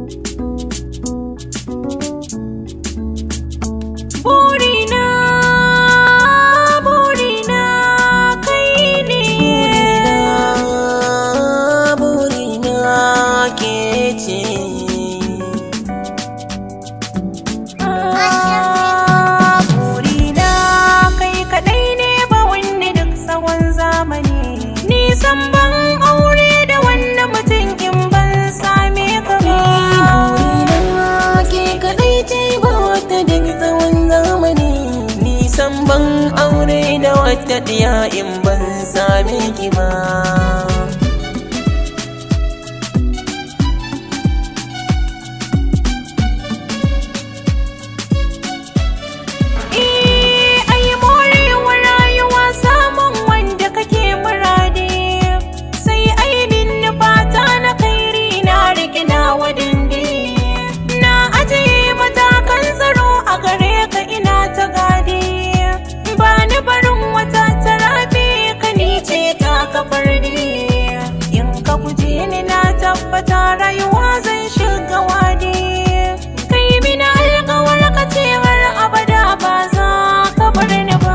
Burina, burina kai ne. burina ke ce Ah, Burina kai kaɗai ne ba wanda duk tsawon zamani. Nisan ban aure da wanda mutum in ban same ka ba. burina ke kadai ce ba wata duk tsawon zamani nisan ban aure da wata diya in ban same ki ba Eh, ai morewa rayuwa samun wanda kake muradi. Sai ai min fata na kairi na riƙe na wadindi. Na ajiye matakan tsaro a gare ka ina ta gadi. Ba ni barin wata tarafi ka ni ce ta kafar In ka guje ni na tabbata rayuwa zan shiga wadi. Kai mina alƙawar ka ce har abada ba za ka bar ni ba.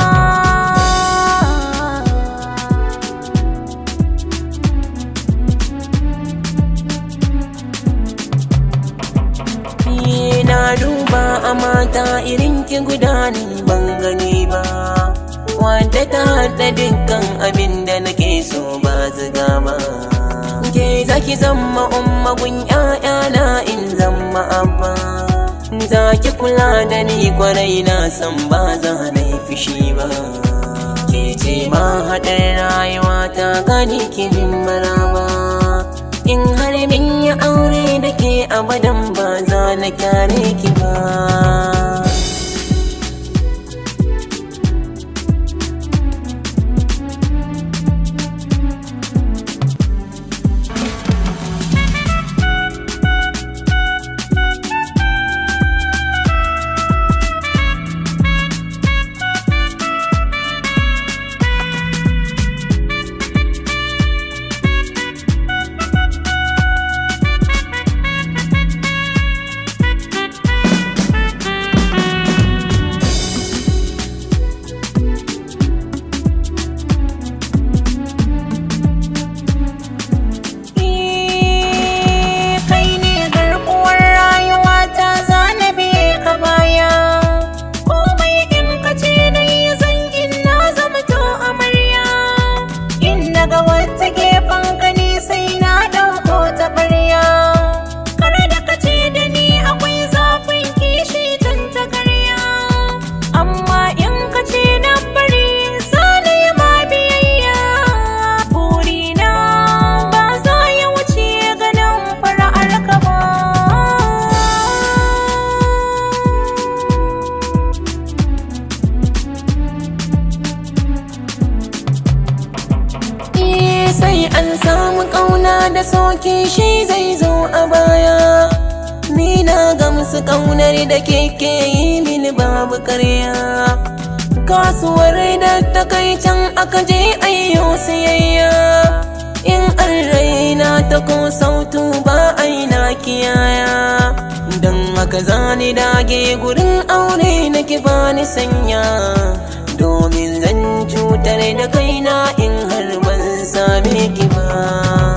Ni na duba a mata irin ki guda ni ban gani ba Wanda ta haɗa dukkan abin da nake so ba ziga ba Ke zaki zama ummagun ‘ya'yana in zama abba Za ki kula da ni kwarai na san ba za na yi fushi ba Ke ce ma haɗar rayuwa ta gani ki min maraba In har min yi aure da ke abadan ba za na kyale ki ba Eh, kai ne garkuwar rayuwa ta zana biye ka baya komai in ka ce na yi zangin na zama to amarya in na ga wata gefen ka ni sai na ɗauko ta ɓarya kar da ka ce da ni akwai zafin kishi tun ta karya amma in ka ce na bari zana yi ma biyayya burina ba za ya wuce ganin fara'ar ka ba Eh, sai an samu ƙauna da soke shi zai zo a baya ni na gamsu ƙaunar da keke yi mini babu karya kasuwar da ta kai can aka je ayyo siyayya in an raina ta ko sautu ba aina kiyaya don haka zani dage gurin aure nake bani sanya domin zan cutar da kaina in har ban same ki ba